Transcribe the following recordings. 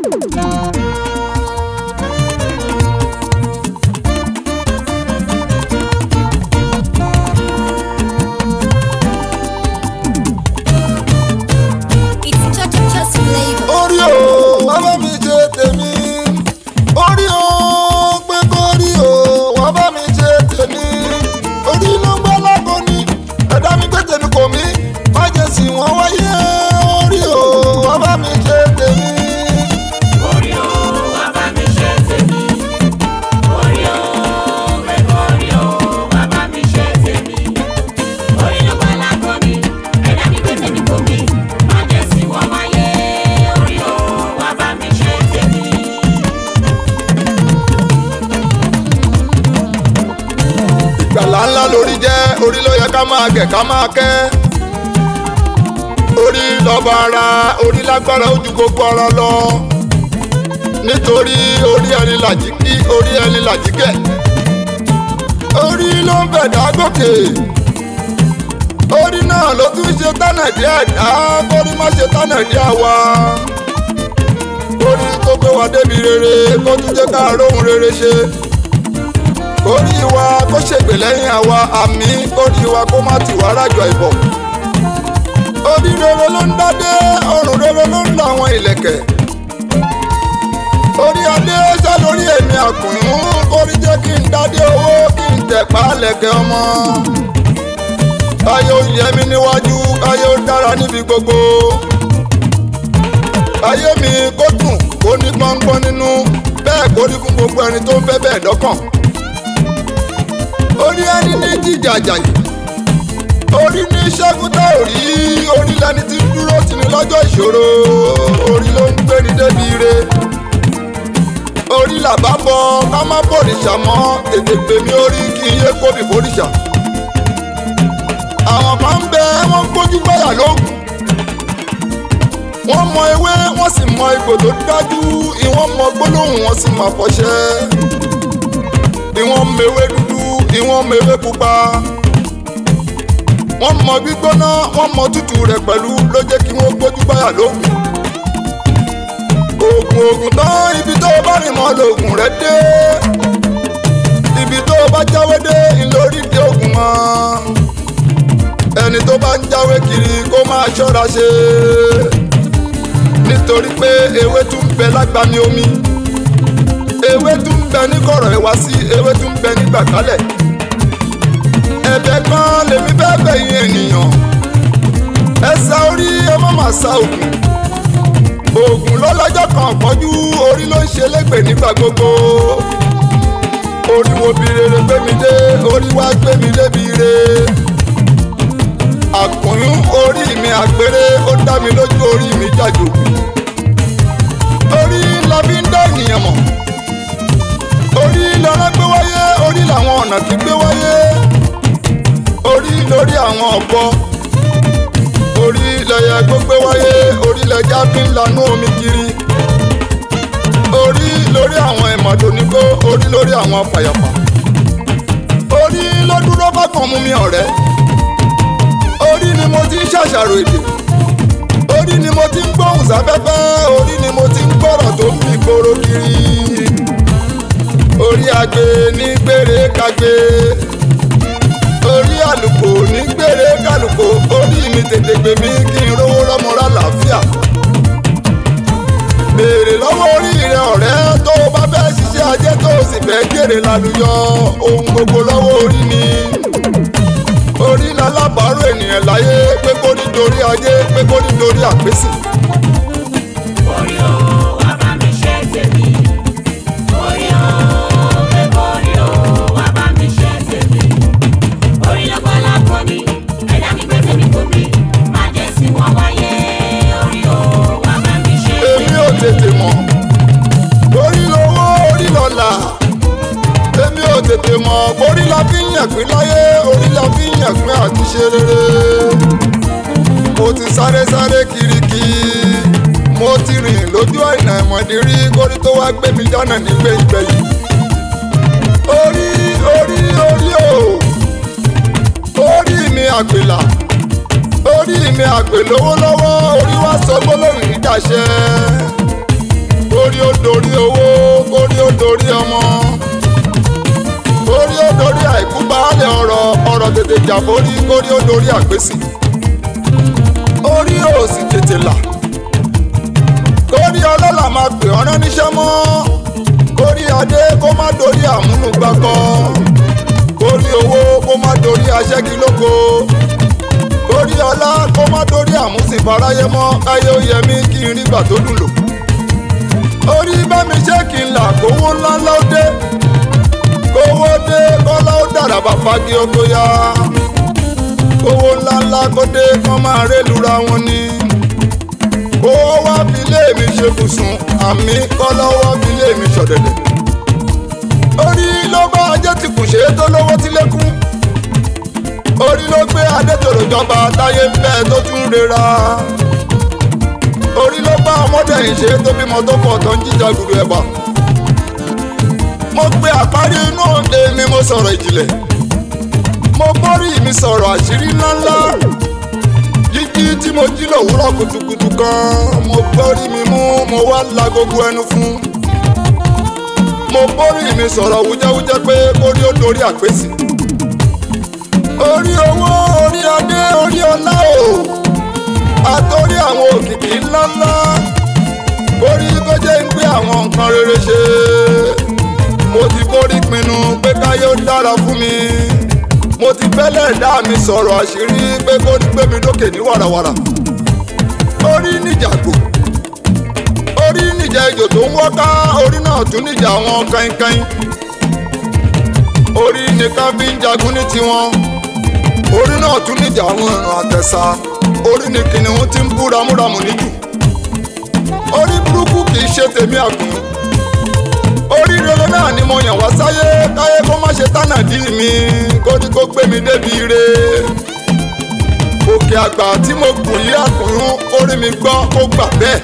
It's just just flavor. orí o wá bá mi ṣe tèmi orí o pé kórí o wá bá mi ṣe tèmi orí ló ń gbọ́ lágbo ni ẹ̀dá mi gbé tèmi kò mí má jẹ́ sí wọn wáyé orí o wá bá mi ṣe tèmi. Orí o, wá bá mi ṣe tèmi. Orí o, pé orí o, wá bá mi ṣe tèmi. Orí ló gbọ́ lágbo mi, ẹ̀dá mi gbé tèmi kò mí. Má jẹ́ sí wọ́n wáyé. Orí o, wá bá mi ṣe tèmi. ìgbàlá ńlá lórí jẹ́ orí ló yẹ ká máa gẹ̀ ká máa kẹ́ orí lọ́ba ara orí lágbára ojú gbogbo ara lọ nítorí orí ẹni làjí kí orí ẹni làjí gẹ̀ orí ló ń bẹ̀dá gòkè orí náà ló tún ṣe tánà díẹ̀ dá kórí má ṣe tánà díẹ̀ wá orí tó gbé wa débi rere kó tún jẹ́ ká róhun rere ṣe orí wa kó ṣègbè lẹ́yìn àwa àmì orí wa kó má tì wá rájọ ìbọ̀. orí rere ló ń dádé ọrùn rere ló ń lo àwọn ìlẹ̀kẹ̀. orí adé ṣá lórí èmi àkùnrin orí jẹ́ kí n dádé owó kí n tẹ̀pá lẹ̀kẹ̀ ọmọ. káyé ó yẹ mí níwájú káyé ó dára níbi gbogbo. káyé mi kó dùn kó ní pọ́npọ́n nínú bẹ́ẹ̀ kó rí fún gbogbo ẹni tó ń fẹ́ bẹ́ẹ̀ dọ́kàn orí ẹni ní jíjàjà yìí orí ní ṣẹ́gun tá ò rí orí lẹni tí ń dúró tì ní lọ́jọ́ ìṣòro orí ló ń gbé ní débi ire orí làbá bọ ká má bòrìṣà mọ́ tètè pè mí orí kí iye kóbi bòrìṣà àwọn kan ń bẹ wọ́n gbójú gbáyà lóògùn wọ́n mọ ewé wọ́n sì mọ ipò tó dájú ìwọ́n mọ gbólóhùn wọ́n sì mọ àfọ̀ṣẹ́ ìwọ́n mewé dúdú ìwọ́n mewé pupa wọ́n mọ gbígbóná wọ́n mọ tútù rẹ̀ pẹ̀lú ló jẹ́ kí wọ́n gbójú báyà lóògùn oògùn oògùn tán ibi tó o bá rìn mọ́ lóògùn rẹ̀ dé ibi tó o bá jáwé dé ńlórí dé oògùn mọ́ ẹni tó bá ń jáwé kiri kó máa ṣọ́ra ṣe nítorí pé ewé tún ń bẹ lágbàmì omi ewé tún ń bẹ ní kọ̀rọ̀ ẹ̀wá sí ewé tún ń bẹ ní gbàkálẹ̀ ẹ̀bẹ̀ kan lèmi fẹ́ bẹ̀yìn ènìyàn ẹ sa orí ẹ má má sa òògùn òògùn lọ́lọ́jọ́ kan pọ́jú orí ló ń ṣe lẹ́gbẹ̀ẹ́ nígbà gbogbo orí wo bí rere gbé mi dé orí wá gbé mi débi re àkùnrin orí mi àgbèrè ó dá mi lójú orí mi jàjò orí la fi ń dá ènìyàn mọ̀ orí lọ́rọ́ gbé wáyé orí làwọn ọ̀nà tí gbé wáyé orí lórí àwọn ọ̀bọ orí lẹyẹ gbógbé wáyé orí lẹja fi ń lanú omi kiri orí lórí àwọn ìmọ̀tò nígbó orí lórí àwọn fàyàfà orí ló dúró fákan mú mi ọ̀rẹ́ orí ni mo ti ń ṣàṣàrò èdè orí ni mo ti ń gbóhùn sáfẹ́fẹ́ orí ni mo ti ń gbọ́rọ̀ tó ń fi gbòòrò kiri orí agbe ní gbére kagbe orí àlùkò ní gbére kálùkò orí mi tètè gbè mí kí n rówó rọmọra làáfíà béèrè lọ́wọ́ orí rẹ ọ̀rẹ́ tó o bá fẹ́ ṣiṣẹ́ ajé tó o sì fẹ́ jèrè lálùyọ ohun gbogbo lọ́wọ́ orí ni orí lálábàárò ènìyàn láyé pé kó nítorí ajé pé kó nítorí àpèsè. Orí o, wá bá mi ṣe tèmi. Orí o, pé orí o, wá bá mi ṣe tèmi. Orí ló gbọ́ lágbo mi, ẹ̀dá mi gbé tèmi kò mí. Má jẹ́ sí wọn wáyé. Orí o, wá bá mi ṣe èmi tèmi. ò tètè mọ̀ orí lowó orí lọ́la èmi ò tètè mọ̀ orí la fi ń yàgbín láyé orí la fi ń yàgbín àti ṣe rere mo ti sáré sáré kiriki mo ti rìn lójú àìnà ìmọ̀dí rí kórí tó wá gbé mi dáná nígbè ìgbẹ̀yìn orí orí orí o orí mi àgbèlà orí mi àgbè lówó lọ́wọ́ orí wá sọ gbólóhùn ìdàṣẹ dorí ọmọ orí ó dorí àìkú baálé ọ̀rọ̀ ọ̀rọ̀ tètè jà forí kórí ó dorí àgbésì orí ò sì tètè là kórí ọlọ́lá máa pè ọ́ rán níṣẹ́ mọ́ kórí adé kó má dorí àmúnugbákọ́ kórí owó kó má dorí aṣẹ́gilóko kórí ọlá kó má dorí àmúsìnfaráyé mọ́ káyé ó yẹ mí kí n rí gbà tó dùn lò orí bá mi ṣé kí n là kówó ńláńlá ó dé kówó dé kọ́lá ó dàrà bá fagi oko ya kówó ńláńlá kó dé kán máa rélura wọn ni kówó wá fi lé mi ṣe bùsùn àmì kọ́lá wá fi lé mi ṣọ̀dẹ̀dẹ̀ orí ló bá ajé ti kù ṣe é tó lówó tí lékún orí ló gbé adétòrò jọba táyé ń bẹ tó tún rera orí ló bá ọmọdé yìí ṣe é tó bímọ tó pọ̀ tó ń jíjà gbùdù ẹ̀bà mo pe àparí inú òde mi mo sọ̀rọ̀ ìjìnlẹ̀ mo bórí mi sọ̀rọ̀ àṣírí ńláńlá jíjí tí mo jí lòwúrọ̀ kùtùkùtù kan mo bórí mi mú mo wá la gbogbo ẹnu fún mo bórí mi sọ̀rọ̀ wújẹ́wújẹ́ pé kórí ó dorí àpèsè orí owó orí adé orí ọlá o àtòrí àwọn òkìkí ńláńlá orí kó jẹ́ ń gbé àwọn nǹkan rere ṣe mo ti borí pinnu pé káyé ó dára fún mi mo ti bẹ́lẹ̀ dá mi sọ̀rọ̀ àṣírí pé kó ní gbé mi lókè ní wàràwàrà orí níjàgbò orí níjà ejò tó ń wọ́ká orí náà tún níjà àwọn kainkain orí nìkan fi ń jagun ní tiwọn orí náà tún níjà àwọn ìrìn àtẹ̀sà orí ni kìnìún ti ń bú ramúramù níjù orí burúkú kì í ṣe tèmi àgùn orí rere náà ni mo yàn wá sáyé káyé kó má ṣe tánà dí mi kó ní kó gbé mi débi ire òkè àgbà tí mo gùn yí àkùnrún orí mi gbọ́ ó gbà bẹ́ẹ̀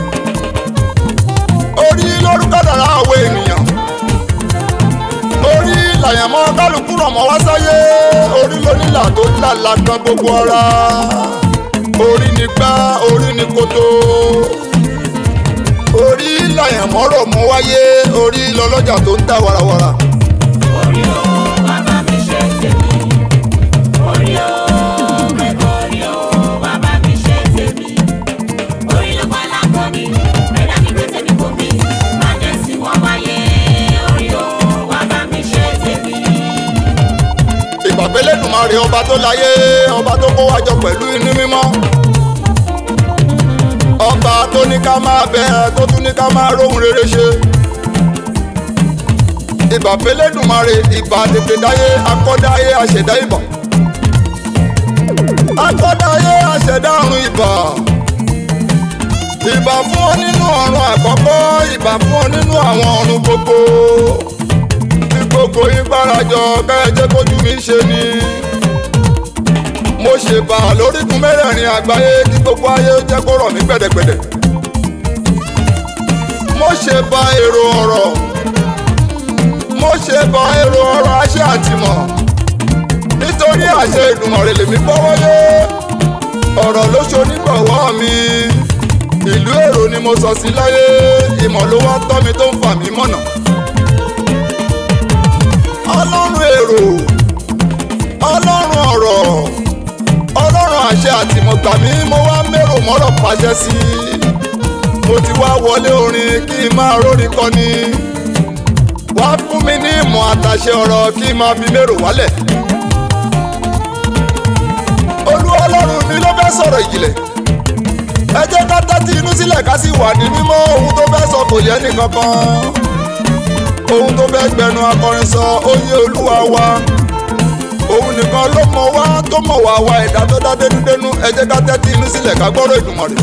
orí lórúkọ dára àwọn ènìyàn orí làyàmọ́ kálukú rọ̀ mọ́ wá sáyé orí lónílà tó lálà kan gbogbo ara orí ni gbá orí ni kótó orí làyàmọ́ rọ̀ mọ́ wáyé orí lọ́lọ́jà tó ń ta warawara. Orí o, bàbá mi ṣe tèmi. Orí o, ẹ̀kọ́ orí o, bàbá mi ṣe tèmi. Orí ló pa lápọ̀ mi, ẹ̀dá mi gbé tèmi kò mí. Má jẹ́ sí wọ́n wáyé. Orí o, bàbá mi ṣe tèmi. ìbàbẹ́lẹ́dùnmarè ọba tó láyé ọba tó kó wájọ pẹ̀lú inú mímọ́ ọba tó ní ká máa bẹ tó tún ní ká máa róhun rere ṣe ìbàbẹ́lẹ́dùnmarè ìbà tètè dáyé akọ́dáyé àṣẹ̀dá ìbà akọ́dáyé àṣẹ̀dá àrùn ìbà ìbà fún ọ nínú ọ̀run àkọ́kọ́ ìbà fún ọ nínú àwọn ọ̀run gbogbo tí gbogbo yín gbárajọ kẹ́ẹ̀jẹ́ kójú mi ṣe ni. mo ṣèbà lórígun mẹ́rẹ̀ẹ̀rin àgbáyé kí gbogbo ayé ó jẹ́ kó rọ̀ mí gbẹ̀dẹ̀gbẹ̀dẹ̀. mo ṣèbà èrò ọ̀rọ̀ mo ṣèbà èrò ọ̀rọ̀ àṣẹ àtìmọ̀ nítorí àṣẹ Èdùmàrè lèmi gbọ́wọ́lé ọ̀rọ̀ ló ṣonígbọ̀wọ́ mi ìlú èrò ni mo sọ sí láyé ìmọ̀ ló wá tọ́ mi tó ń fà mí mọ̀nà ọlọ́run èrò ọlọ́run ọ̀rọ̀ ọlọ́run àṣẹ àtìmọ̀gbà mi mo wá mérò mọ́rọ̀ pàṣẹ sí i mo ti wá wọlé orin kí n máa rórin kọni wá fún mi ní ìmọ̀ àtàṣe ọ̀rọ̀ kí n máa fi mérò wálẹ̀ olú ọlọ́run mi ló fẹ́ sọ̀rọ̀ ìjìnlẹ̀ ẹ jẹ́ ká tẹ́tí inú sílẹ̀ ká sì wà ní mímọ́ ohun tó fẹ́ sọ kò yẹ nìkankan ohun tó fẹ́ gbẹnu akọrin sọ ó yé olúwa wa òun nìkan ló mọ̀ wá tó mọ̀ wá wa ẹ̀dá tó dá dénúdénú ẹ jẹ́ ká tẹ́tí inú sílẹ̀ ká gbọ́rọ̀ Èdùmàrè.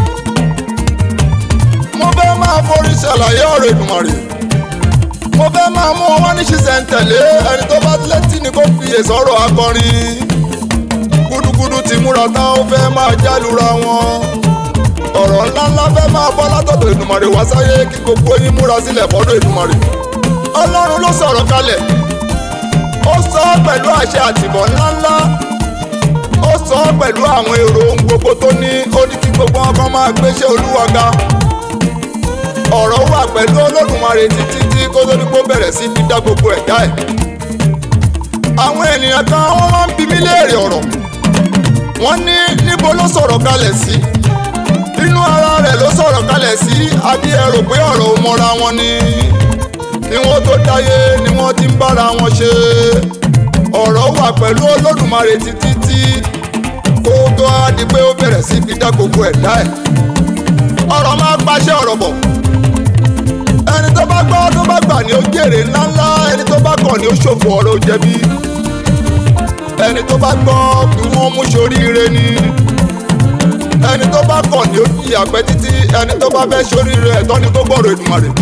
mo fẹ́ máa forí ṣàlàyé ọ̀rọ̀ Èdùmàrè mo fẹ́ máa mú ọwọ́ ní ṣiṣẹ́ntẹ̀lé ẹni tó bá létí ni kó fiyè sọ̀rọ̀ akọrin gúdúgúdú ti múra tán ó fẹ́ máa jálura wọn ọ̀rọ̀ ńláńlá fẹ́ máa bọ́ látọ̀dọ̀ Èdùmàrè wá sáyé kí gbogbo yín múra sílẹ̀ fọ́dọ̀ Èdùmàrè ọlọ́run ló sọ̀rọ̀ kalẹ̀ ó sọ ọ́ pẹ̀lú àṣẹ àtìbọ̀ ńláńlá ó sọ ọ́ pẹ̀lú àwọn èrò ohun gbogbo tó ní ó ní kí gbogbo wọn kan máa gbéṣẹ́ olúwa ga ọ̀rọ̀ wà pẹ̀lú olódùmarè títí tí kó tó ní kó bẹ̀rẹ̀ sí fi dá gbogbo ẹ̀dá ẹ̀ àwọn ènìyàn kan wọ́n máa ń bi mí léèrè ọ̀rọ̀ wọ́n ní níbo ló sọ̀rọ̀ kalẹ̀ sí inú ara rẹ̀ ló sọ̀rọ̀ kalẹ̀ sí àbí ẹ rò pé ọ̀rọ̀ ò mọ́ra wọn ni kí wọ́n tó dáyé ni wọ́n ti ń bára wọn ṣe ọ̀rọ̀ wà pẹ̀lú olódùmarè títí tí kó tó á di pé ó bẹ̀rẹ̀ sí fi dá gbogbo ẹ̀dá ẹ̀ ọ̀rọ̀ máa pàṣẹ ọ̀rọ̀ bọ̀ ẹni tó bá gbọ́ tó bá gbà ní ó jèrè ńláńlá ẹni tó bá kọ̀ ní ó ṣòfò ọ̀rọ̀ ó jẹ̀bi ẹni tó bá gbọ́ kí wọ́n mú soríire ni ẹni tó bá kọ̀ ní ó jìyà pẹ́ títí ẹni tó bá fẹ́ soríire ẹ̀tọ́ ni kó gbọ́rọ̀ Èdùmàrè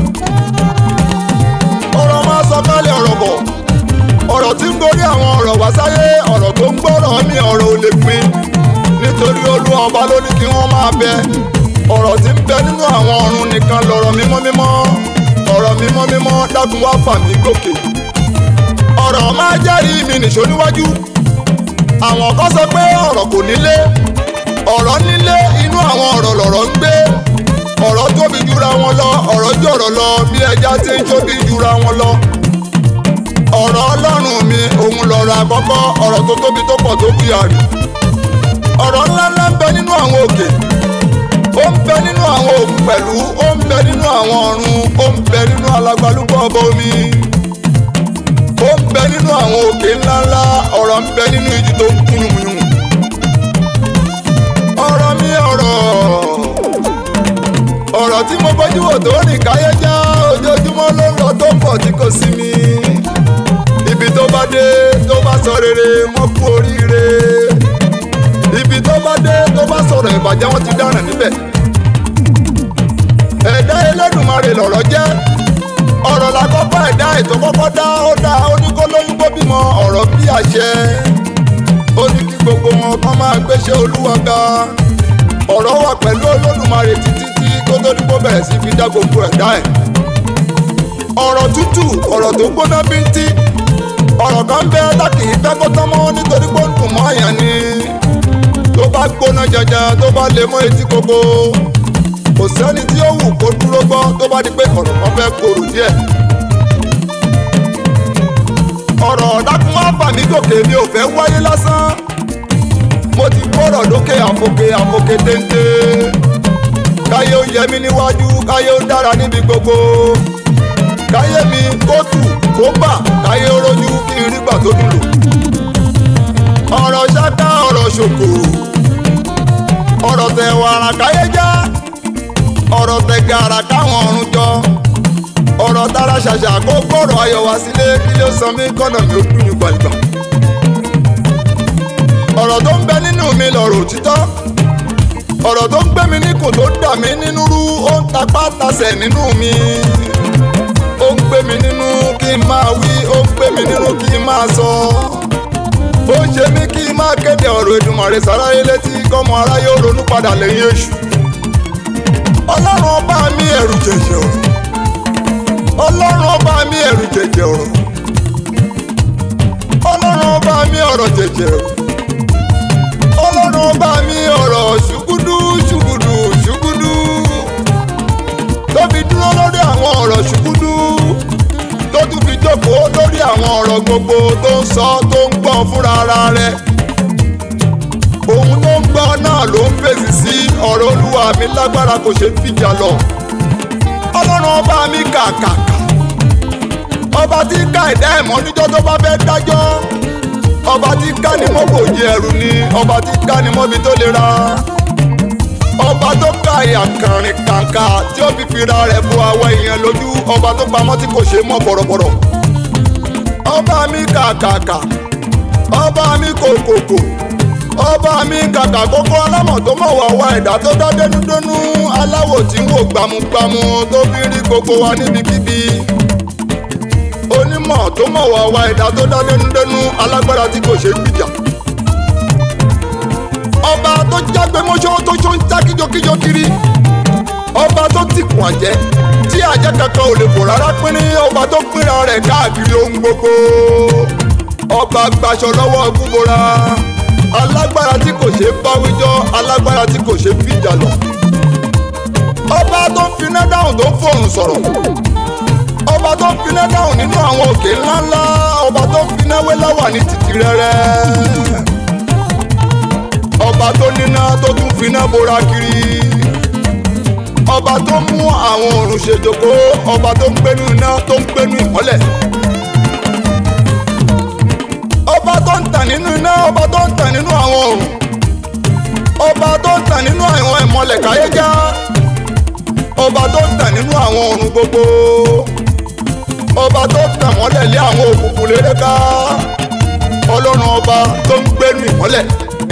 ọ̀rọ̀ máa sọ kálẹ̀ ọ̀rọ̀ bọ̀ ọ̀rọ̀ tí ń gorí àwọn ọ̀rọ̀ wá sáyé ọ̀rọ̀ tó ń gbọ́rọ̀ mi ọ̀rọ̀ ò lè pin nítorí olú ọba ló ní kí wọ́n máa bẹ ọ̀rọ̀ tí ń bẹ nínú àwọn ọ̀run nìkan lọ̀rọ̀ mímọ́ mímọ́ ọ̀rọ̀ mímọ́ mímọ́ dákun wá fà mí gòkè ọ̀rọ̀ máa jẹ́rìí mi nìṣó níwájú àwọn kan sọ pé ọ̀rọ̀ kò nílé ọ̀rọ̀ nílé inú àwọn ọ̀rọ̀ lọ̀rọ̀ ń gbé ọ̀rọ̀ tóbi jura wọn lọ ọ̀rọ̀ jọ̀rọ̀ lọ bí ẹja tí ń tóbi jura wọn lọ ọ̀rọ̀ ọlọ́run mi òun lọ̀rọ̀ àkọ́kọ́ ọ̀rọ̀ tó tóbi tó pọ̀ tó bí àrì ọ̀rọ̀ ńláńlá ń bẹ nínú àwọn òkè ó ń bẹ nínú àwọn òkun pẹ̀lú ó ń bẹ nínú àwọn ọ̀run ó ń bẹ nínú alágbálúgbọ̀ ọba omi ó ń bẹ nínú àwọn òkè ńláńlá ọ̀rọ̀ ń bẹ nínú ìjì tó ń kún yùmùyùmù ọ̀rọ̀ mi ọ̀rọ̀ ọ̀rọ̀ tí mo bójú wò tó rìn káyé já ojoojúmọ́ ló ń lọ tó ń bọ̀ tí kò sí mi ibi tó bá dé tó bá sọ rere mọ́ kú oríire ibi tó bá dé tó bá sọ̀rọ̀ ìbàjẹ́ wọn ti dáràn níbẹ̀ ẹ̀dá Elédùmarè lọ̀rọ̀ jẹ́ ọ̀rọ̀ la kọ́kọ́ ẹ̀dá ètò kọ́kọ́ dá ó dá ó ní kó lóyún kó bímọ ọ̀rọ̀ bí àṣẹ ó ní kí gbogbo wọn kọ́ máa gbéṣẹ́ Olúwa ga ọ̀rọ̀ wà pẹ̀lú Olódùmarè títí tí kó tó ní kó bẹ̀rẹ̀ sí fi dá gbogbo ẹ̀dá ẹ̀ ọ̀rọ̀ tútù ọ̀rọ̀ tó gbóná bíntí ọ̀rọ̀ kan bẹ́ẹ̀ tá kì í fẹ́ kó tán mọ́ nítorí pé ó ń dùn mọ́ àyàn ni tó bá gbóná jẹjẹ tó bá lè mọ́ etí koko kò sẹ́ni tí ó wù kó dúró gbọ́ tó bá di pé ọ̀rọ̀ kan fẹ́ korò díẹ̀. ọ̀rọ̀ dákun wá fà mí gòkè mi ò fẹ́ wáyé lásán mo ti gbọ́rọ̀ lókè àfòkè àfòkè téńté káyé ó yẹ mí níwájú káyé ó dára níbi gbogbo káyé mi kó tù kó bà káyé ó rójú kí n rí gbà tó dùn lò ọ̀rọ̀ ṣáká ọ̀rọ̀ ṣòkò ọ̀rọ̀ tẹ̀ wàrà káyé já ọ̀rọ̀ tẹ̀ gàrà káwọn ọ̀run jọ ọ̀rọ̀ tara ṣàṣà kó gbọ́rọ̀ ayọ̀ wá sílé kí ló san mí kọ́nà mi ó dùn ní gbàgbà ọ̀rọ̀ tó ń bẹ nínú mi lọ̀rọ̀ òtítọ́ ọ̀rọ̀ tó ń gbé mi níkùn tó dà mí nínú rú ó ń tapá tasẹ̀ nínú mi ó ń gbé mi nínú kí n máa wí ó ń gbé mi nínú kí n máa sọ ó ń ṣe mí kí n máa kéde ọ̀rọ̀ Èdùmàrè sáráyé létí kọ́mọ aráyé ó ronú padà lẹ́yìn èṣù ọlọ́run ọba mi ẹ̀rù jẹ̀jẹ̀ ọ̀rọ̀ ọlọ́run ọba mi ẹ̀rù jẹ̀jẹ̀ ọ̀rọ̀ ọlọ́run ọba mi ọ̀rọ̀ jẹ̀jẹ̀ ọ̀rọ̀ ọlọ́run ọba mi ọ̀rọ̀ ṣùgùdù ṣùgùdù ṣùgùdù tó fi dúró lórí àwọn ọ̀rọ̀ ṣùgùdù tó tún fi jókòó lórí àwọn ọ̀rọ̀ gbogbo tó ń sọ tó ń gbọ́ fúnra ara rẹ̀ òun tó ń gbọ́ náà ló ń fèsì sí ọ̀rọ̀ olúwa mi lágbára kò ṣe fìjà lọ ọlọ́run ọba mi kàkàkà ọba tí ká ẹ̀dá ẹ̀mọ́ níjọ́ tó bá fẹ́ dájọ́ ọba tí ká ni mọ́ kò jẹ ẹrù ni ọba tí ká ni mọ́bi tó lera ọba tó ká ìyà kàrin kàǹkà tí ó fi fira rẹ̀ bo àwọ̀ èèyàn lójú ọba tó pamọ́ tí kò ṣe mọ́ bọ̀rọ̀bọ̀rọ̀ ọba mi kàkàkà ọba mi kòkòkò ọba mi kàkà kókó alámọ̀ tó mọ̀ wá wá ẹ̀dá tó dá dénúdénú aláwọ̀ tí ń wò gbámúgbámú tó fi rí gbogbo wa níbikíbi onímọ̀ tó mọ̀ wá wá ẹ̀dá tó dá dénúdénú alágbára tí kò ṣe gbìjà ọba tó jágbe mọ́ṣọ́ tó ṣó ń já kíjokíjo kiri ọba tó tìkùn àjẹ́ tí àjẹ́ kankan ò lè fò rárá pínrín ọba tó pínra rẹ̀ káàkiri ohun gbogbo ọba gbaṣọ lọ́wọ́ gúnbora alágbára tí kò ṣe báwíjọ́ alágbára tí kò ṣe fìjà lọ ọba tó ń finá dáhùn tó ń fòrùn sọ̀rọ̀ ọba tó ń finá dáhùn nínú àwọn òkè ńláńlá ọba tó ń finá wéláwà ní títì rẹ́rẹ́ ọba tó níná tó tún finá bora kiri ọba tó mú àwọn òrùn ṣèjòkó ọba tó ń gbénu iná tó ń gbénu ìmọ́lẹ̀ ọba tó ń tàn nínú iná ọba tó ń tàn nínú àwọn òrùn ọba tó ń tàn nínú àwọn ìmọ́lẹ̀ káyéjá ọba tó ń tàn nínú àwọn òrùn gbogbo ọba tó ń tàn mọ́lẹ̀ lé àwọn òkùnkùn lérè ká ọlọ́run ọba tó ń gbénu ìmọ́lẹ̀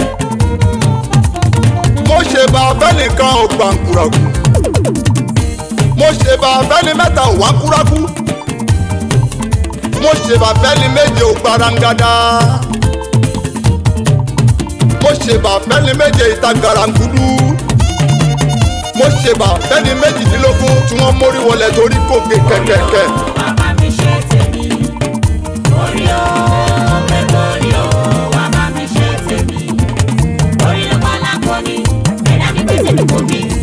mo ṣe bá fẹ́nìkan ò gbàǹkùràkù mo ṣe bá fẹ́ni mẹ́ta ò wá kúrákú mo ṣe bá fẹ́ni méje ò gbarangada mo ṣe bá fẹ́ni méje ìta garangudu mo ṣe bá fẹ́ni méjìdínlógún tí wọ́n mórí wọlé torí kò gé kẹ̀kẹ́kẹ́. bàbá mi ṣe tèmi orí o gbẹgbẹ orí o bàbá mi ṣe tèmi orí ló bá lápò ní ẹ̀dá mi gbèsè mi kò bí